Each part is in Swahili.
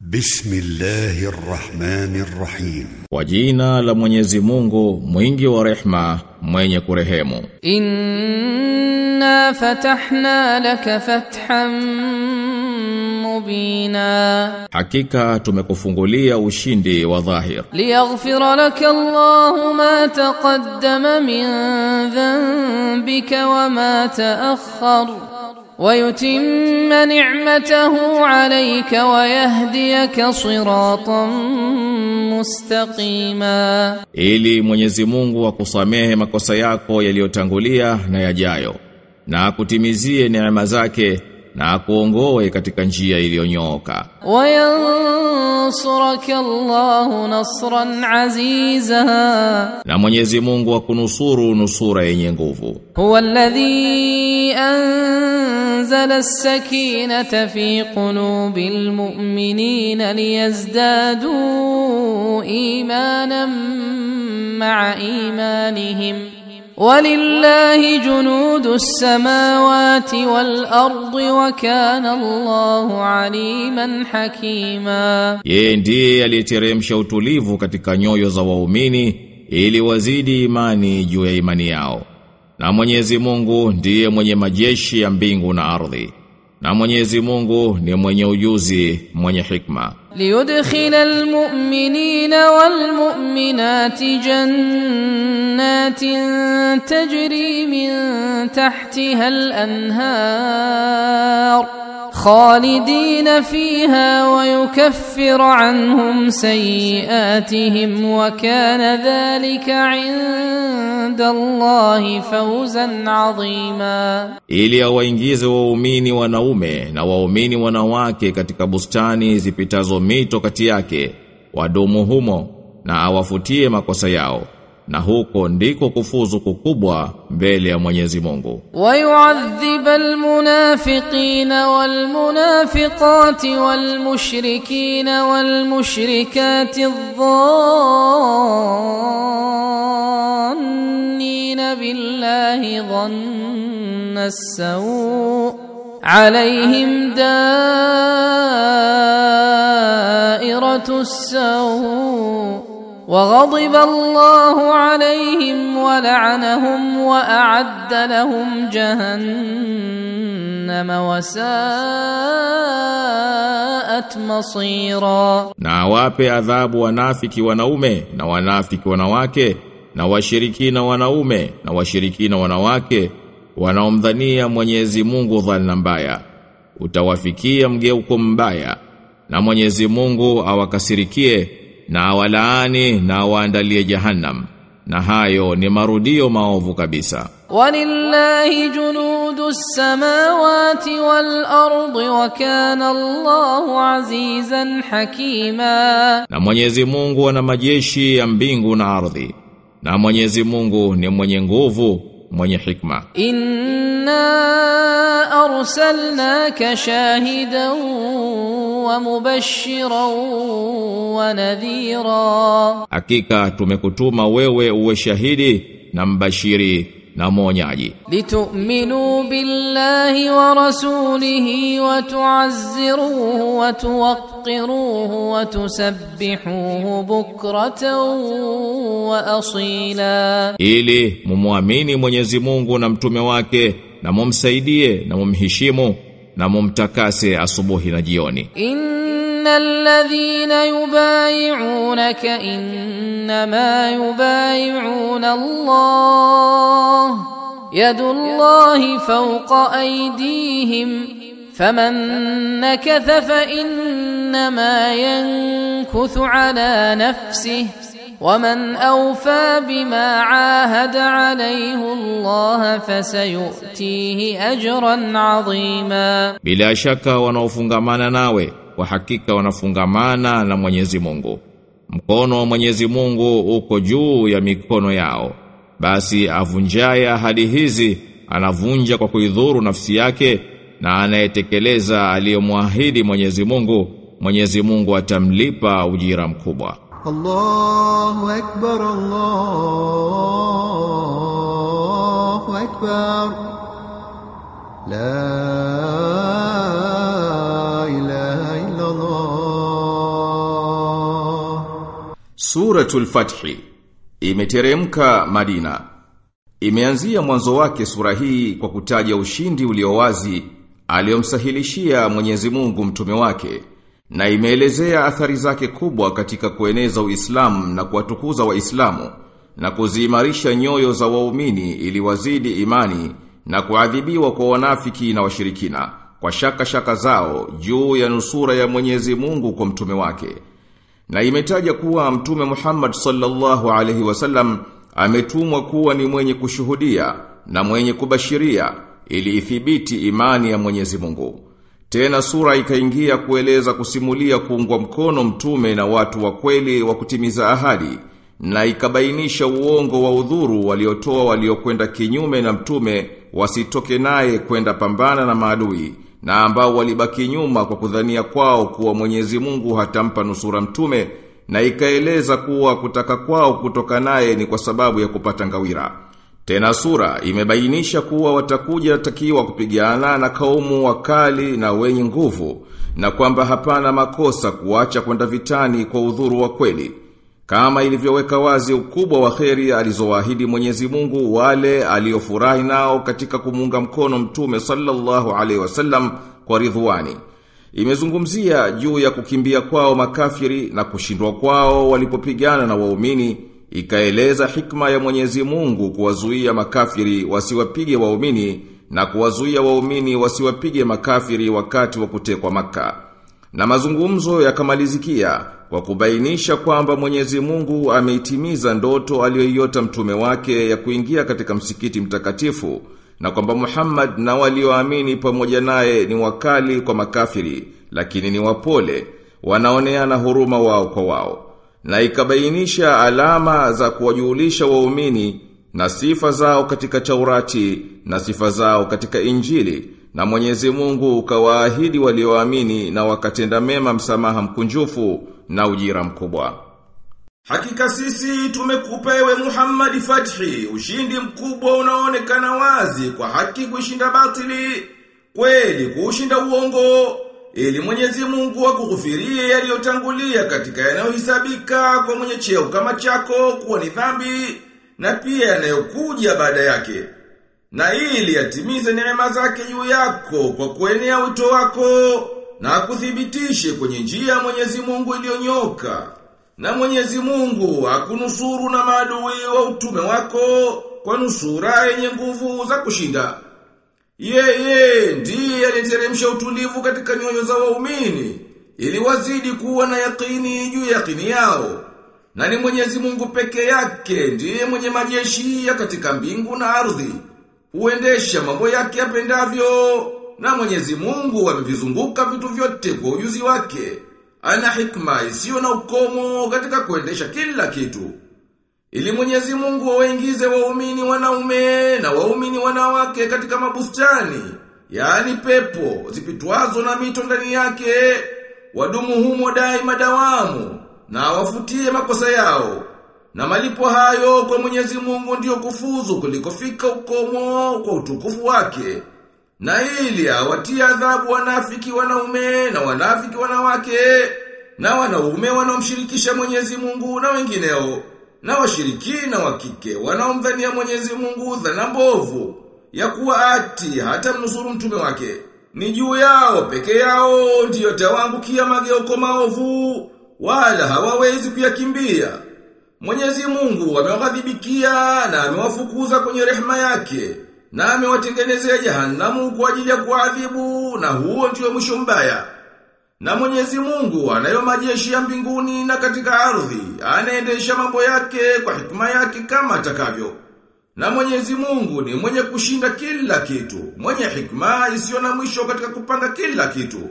بسم الله الرحمن الرحيم Kwa jina la Mwenyezi Mungu mwingi wa rehma mwenye kurehemu إنا فتحنا لك فتحا مبينا Hakika tumekufungulia ushindi wa dhahir ليغفر لك الله ما تقدم من ذنبك وما تأخر ويتم نعمته عليك ويهديك صراطا مستقيما ili Mwenyezi Mungu akusamehe makosa yako yaliyotangulia na yajayo na akutimizie neema zake na akuongoe katika njia iliyonyooka وينصرك الله نصرا عزيزا na Mwenyezi Mungu akunusuru nusura yenye nguvu هو الذي أنزل السكينة في قلوب المؤمنين ليزدادوا إيمانا مع إيمانهم ولله جنود السماوات والأرض وكان الله عليما حكيما Yeye ndiye aliyeteremsha utulivu katika nyoyo za waumini ili wazidi imani juu ya imani yao. Na Mwenyezi Mungu ndiye mwenye majeshi ya mbingu na ardhi. Na Mwenyezi Mungu ni mwenye ujuzi, mwenye hikma. ليدخل المؤمنين والمؤمنات جنات تجري من تحتها الأنهار خالدين فيها ويكفر عنهم سيئاتهم وكان ذلك عند الله فوزا عظيما Ili awaingize waumini wanaume na waumini wanawake katika bustani zipitazo mito kati yake, wadumu humo na awafutie makosa yao. Na huko ndiko kufuzu kukubwa mbele ya Mwenyezi Mungu. ويعذب المنافقين والمنافقات والمشركين والمشركات الظانين بالله ظن السوء عليهم دائرة السوء وغضب الله عليهم ولعنهم وأعد لهم جهنم وساءت مصيرا Na awape adhabu wanafiki wanaume na wanafiki wanawake na washirikina wanaume na washirikina wanawake wanaomdhania Mwenyezi Mungu dhana mbaya. Utawafikia mgeuko mbaya na Mwenyezi Mungu awakasirikie na awalaani na awaandalie jahannam. Na hayo ni marudio maovu kabisa. ولله جنود السماوات والأرض وكان الله عزيزا حكيما Na Mwenyezi Mungu ana majeshi ya mbingu na ardhi. Na Mwenyezi Mungu ni mwenye nguvu, mwenye hikma. إنا أرسلناك شاهدا ومبشرا ونذيرا Hakika tumekutuma wewe uwe shahidi na mbashiri na mwonyaji لتؤمنوا بالله ورسوله وتعزروه وتوقروه وتسبحوه بكرة وأصيلا ili mumwamini Mwenyezi Mungu na mtume wake na mumsaidie na mumheshimu na mumtakase asubuhi na jioni إن الذين يبايعونك إنما يبايعون الله يد الله فوق أيديهم فمن نكث فإنما ينكث على نفسه ومن أوفى بما عاهد عليه الله فسيؤتيه أجرا عظيما bila shaka wanaofungamana nawe kwa hakika wanafungamana na Mwenyezi Mungu mkono wa Mwenyezi Mungu uko juu ya mikono yao basi avunjaye ahadi hizi anavunja kwa kuidhuru nafsi yake na anayetekeleza aliyomwahidi Mwenyezi Mungu Mwenyezi Mungu atamlipa ujira mkubwa الله أكبر الله أكبر لا إله إلا الله Suratul Fathi imeteremka Madina. Imeanzia mwanzo wake sura hii kwa kutaja ushindi uliowazi aliyomsahilishia Mwenyezi Mungu mtume wake na imeelezea athari zake kubwa katika kueneza Uislamu na kuwatukuza Waislamu na kuziimarisha nyoyo za waumini ili wazidi imani na kuadhibiwa kwa wanafiki na washirikina kwa shaka shaka zao juu ya nusura ya Mwenyezi Mungu kwa mtume wake. Na imetaja kuwa mtume Muhammad sallallahu alaihi wasallam ametumwa kuwa ni mwenye kushuhudia na mwenye kubashiria ili ithibiti imani ya Mwenyezi Mungu. Tena sura ikaingia kueleza kusimulia kuungwa mkono mtume na watu wa kweli wa kutimiza ahadi na ikabainisha uongo wa udhuru waliotoa waliokwenda kinyume na mtume wasitoke naye kwenda pambana na maadui na ambao walibaki nyuma kwa kudhania kwao kuwa Mwenyezi Mungu hatampa nusura mtume na ikaeleza kuwa kutaka kwao kutoka naye ni kwa sababu ya kupata ngawira. Tena sura imebainisha kuwa watakuja takiwa kupigana na kaumu wakali na wenye nguvu na kwamba hapana makosa kuacha kwenda vitani kwa udhuru wa kweli. Kama ilivyoweka wazi ukubwa wa kheri alizowaahidi Mwenyezi Mungu wale aliofurahi nao katika kumunga mkono Mtume sallallahu alaihi wasallam kwa ridhwani. Imezungumzia juu ya kukimbia kwao makafiri na kushindwa kwao walipopigana na waumini, ikaeleza hikma ya Mwenyezi Mungu kuwazuia makafiri wasiwapige waumini na kuwazuia waumini wasiwapige makafiri wakati wa kutekwa maka. Na mazungumzo yakamalizikia kwa kubainisha kwamba Mwenyezi Mungu ameitimiza ndoto aliyoiota mtume wake ya kuingia katika msikiti mtakatifu na kwamba Muhammad na walioamini pamoja naye ni wakali kwa makafiri lakini ni wapole wanaoneana huruma wao kwa wao na ikabainisha alama za kuwajulisha waumini na sifa zao katika Taurati na sifa zao katika Injili na Mwenyezi Mungu ukawaahidi walioamini na wakatenda mema msamaha mkunjufu na ujira mkubwa. Hakika sisi tumekupa ewe Muhammad fathi, ushindi mkubwa unaonekana wazi kwa haki kuishinda batili, kweli kuushinda uongo, ili Mwenyezi Mungu akughufirie yaliyotangulia katika yanayohisabika kwa mwenye cheo kama chako kuwa ni dhambi na pia yanayokuja baada yake. Na ili yatimize neema zake juu yako kwa kuenea wito wako na kuthibitishe kwenye njia ya Mwenyezi Mungu iliyonyoka. Na Mwenyezi Mungu akunusuru na maadui wa utume wako kwa nusura yenye nguvu za kushinda. Yeye ndiye aliteremsha utulivu katika nyoyo za waumini ili wazidi kuwa na yakini juu ya yakini yao. Na ni Mwenyezi Mungu peke yake ndiye mwenye majeshi ya katika mbingu na ardhi. Huendesha mambo yake apendavyo na Mwenyezi Mungu amevizunguka vitu vyote kwa ujuzi wake. Ana hikma isiyo na ukomo katika kuendesha kila kitu. Ili Mwenyezi Mungu awaingize waumini wanaume na waumini wanawake katika mabustani, yaani pepo zipitwazo na mito ndani yake, wadumu humo daima dawamu na wafutie makosa yao. Na malipo hayo kwa Mwenyezi Mungu ndiyo kufuzu kulikofika ukomo kwa utukufu wake. Na ili awatie adhabu wanafiki wanaume na wanafiki wanawake na wanaume wanaomshirikisha Mwenyezi Mungu na wengineo na washirikina wa kike wanaomdhania Mwenyezi Mungu dhana mbovu ya kuwa ati hata mnusuru mtume wake ni juu yao peke yao ndiyo tawangukia mageuko maovu wala hawawezi kuyakimbia Mwenyezi Mungu amewaghadhibikia na amewafukuza kwenye rehema yake na amewatengenezea jehanamu kwa ajili ya kuadhibu na huo ndio mwisho mbaya. Na Mwenyezi Mungu anayo majeshi ya mbinguni na katika ardhi, anaendesha mambo yake kwa hikma yake kama atakavyo. Na Mwenyezi Mungu ni mwenye kushinda kila kitu, mwenye hikma isiyo na mwisho katika kupanga kila kitu.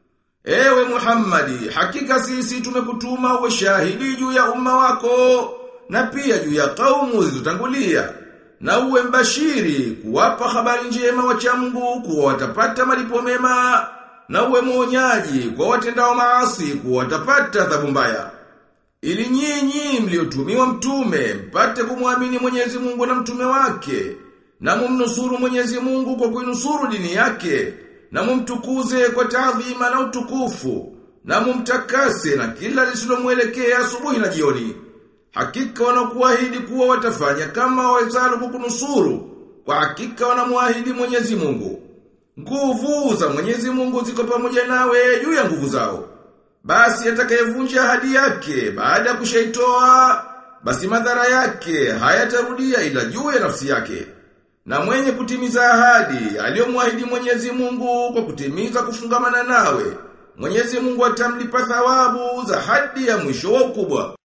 Ewe Muhammadi, hakika sisi tumekutuma uwe shahidi juu ya umma wako na pia juu ya kaumu zilizotangulia na uwe mbashiri kuwapa habari njema wacha Mungu kuwa watapata malipo mema na uwe mwonyaji kwa watendao maasi kuwa watapata adhabu mbaya. Ili nyinyi mliotumiwa mtume mpate kumwamini Mwenyezi Mungu na mtume wake na mumnusuru Mwenyezi Mungu kwa kuinusuru dini yake na mumtukuze kwa taadhima na utukufu na mumtakase na kila lisilomwelekea asubuhi na jioni Hakika wanakuahidi kuwa watafanya kama wawezalo kukunusuru. Kwa hakika wanamuahidi Mwenyezi Mungu. Nguvu za Mwenyezi Mungu ziko pamoja nawe juu ya nguvu zao. Basi atakayevunja ahadi yake baada ya kushaitoa basi madhara yake hayatarudia ila juu ya nafsi yake. Na mwenye kutimiza ahadi aliyomwahidi Mwenyezi Mungu kwa kutimiza kufungamana nawe, Mwenyezi Mungu atamlipa thawabu za hadi ya mwisho wa ukubwa.